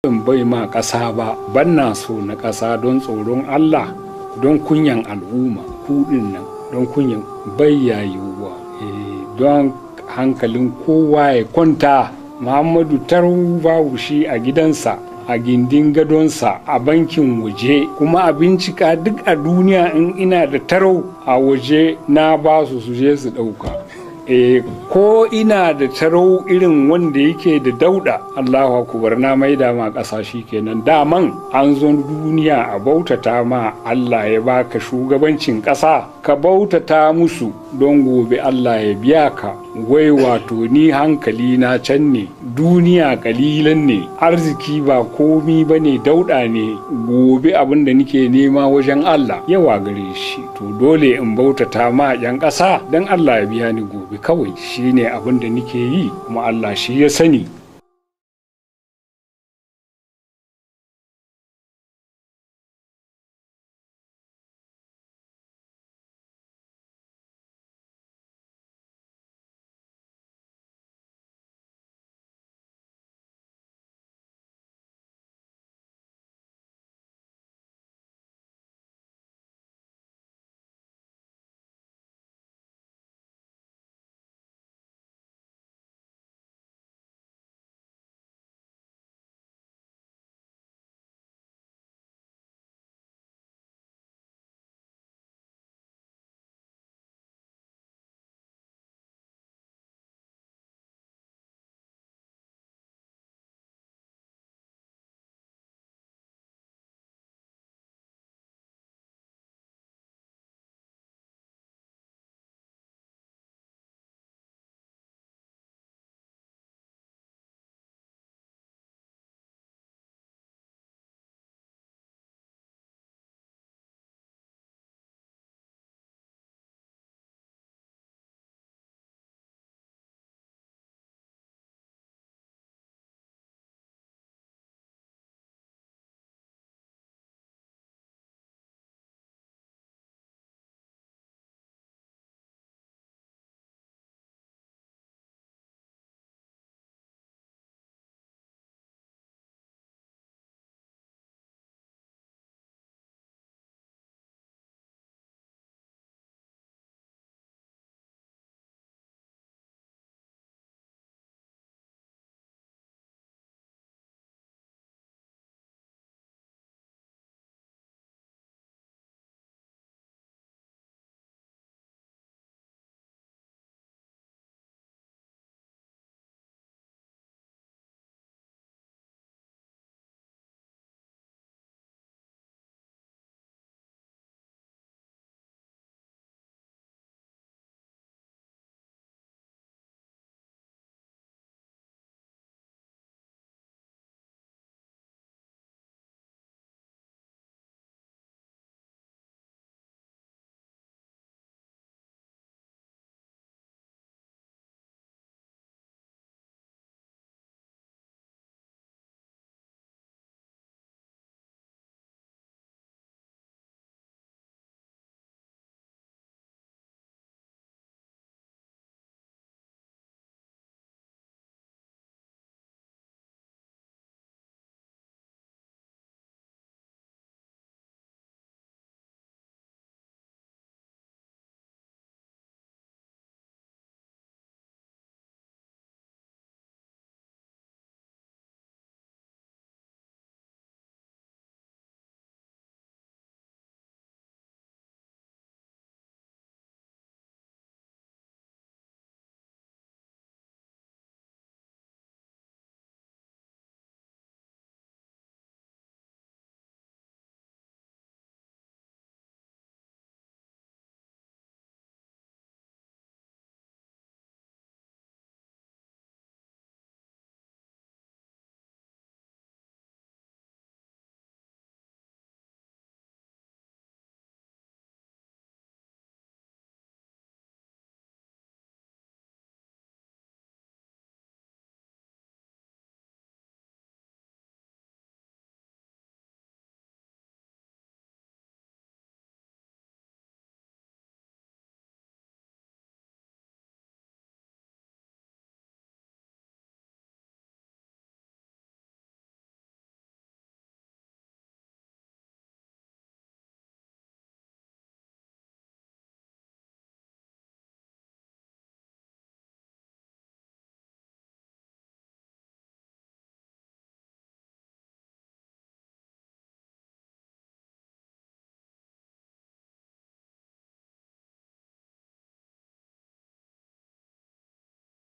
in bai ma ƙasa ba banna so na ƙasa don tsoron Allah don kunyan al'umma kuɗin nan don kunyan bayyayuwa don hankalin kowa ya kwanta muhammadu taru babu shi a gidansa a gindin gadonsa a bankin waje kuma a bincika duk a duniya in ina da tarau a waje na ba su su je su ɗauka e, ko ina da tarau irin wanda yake da dauda Allahu akubar na maida ma ƙasa shi kenan daman an zo duniya a bautata ma Allah ya baka shugabancin ƙasa ka bautata musu don gobe Allah ya biya ka wai wato ni hankali na can ne duniya kalilan ne arziki ba komi ba ne dauda ne gobe abin da nike nema wajen Allah yawa gare shi to dole in bautata ma 'yan ƙasa don Allah ya biya ni gobe kawai shine abin da nike yi kuma Allah shi ya sani